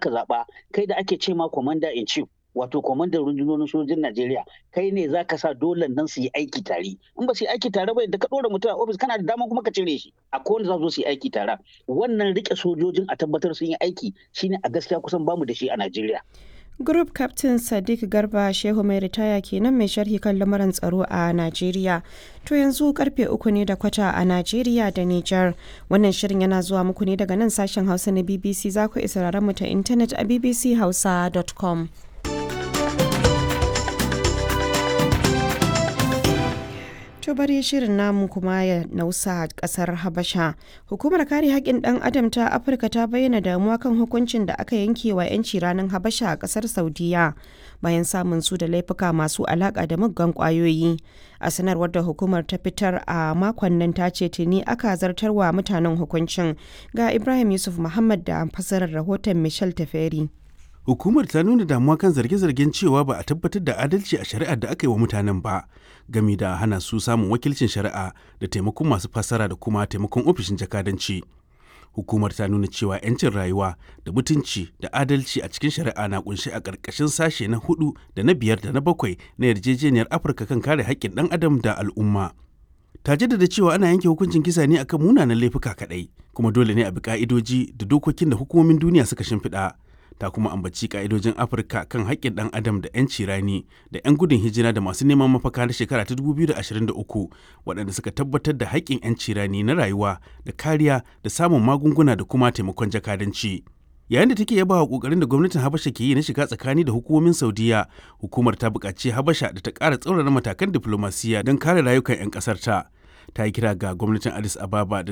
aka zaɓa kai da ake ce ma commander in chief wato kwamandan rundunonin sojojin Najeriya kai ne za ka sa dole nan su yi aiki tare in ba su yi aiki tare ba da ka ɗora mutum a ofis kana da dama kuma ka cire shi a kowane za su yi aiki tare wannan rike sojojin a tabbatar sun yi aiki shine a gaskiya kusan bamu da shi a Najeriya. Group Captain Sadiq Garba Shehu mai ritaya kenan mai sharhi kan lamuran tsaro a Najeriya. To yanzu karfe uku ne da kwata a Najeriya da Nijar. Wannan shirin yana zuwa muku ne daga nan sashen Hausa na BBC za ku isa mu ta intanet a bbchausa.com. To bari shirin namu kuma ya nausa kasar Habasha. Hukumar kare haƙƙin ɗan adam ta Afirka ta bayyana damuwa kan hukuncin da aka yanke wa 'yanci ranar Habasha a ƙasar Saudiya bayan samun su da laifuka masu alaƙa da muggan ƙwayoyi. A sanarwar da hukumar ta fitar a makon nan ta ce tuni aka zartarwa mutanen hukuncin ga Ibrahim Yusuf Muhammad da fasarar rahoton Michel Taferi. Hukumar ta nuna damuwa kan zarge-zargen cewa ba a tabbatar da adalci a shari'ar da aka yi wa mutanen ba, gami da hana su samun wakilcin shari'a da taimakon masu fassara da kuma taimakon ofishin jakadanci. Hukumar ta nuna cewa 'yancin rayuwa da mutunci da adalci a cikin shari'a na kunshi a ƙarƙashin sashe na hudu da na biyar da na bakwai na yarjejeniyar Afirka kan kare haƙƙin ɗan adam da al'umma. ta jaddada cewa ana yanke hukuncin kisa ne akan munanan laifuka kaɗai, kuma dole ne a bi ƙa'idoji da dokokin da hukumomin duniya suka shimfiɗa. ta kuma ambaci ka'idojin afirka kan haƙƙin ɗan adam da 'yanci rani da 'yan gudun hijira da masu neman mafaka na shekara ta 2023 waɗanda suka tabbatar da haƙƙin 'yanci rani na rayuwa da kariya da samun magunguna da kuma taimakon jakadanci yayin da take yaba wa ƙoƙarin da gwamnatin habasha ke yi na shiga tsakani da hukumomin saudiya hukumar ta buƙaci habasha da ta ƙara tsaurara matakan diflomasiyya don kare rayukan 'yan ƙasar ta ta yi kira ga gwamnatin addis ababa da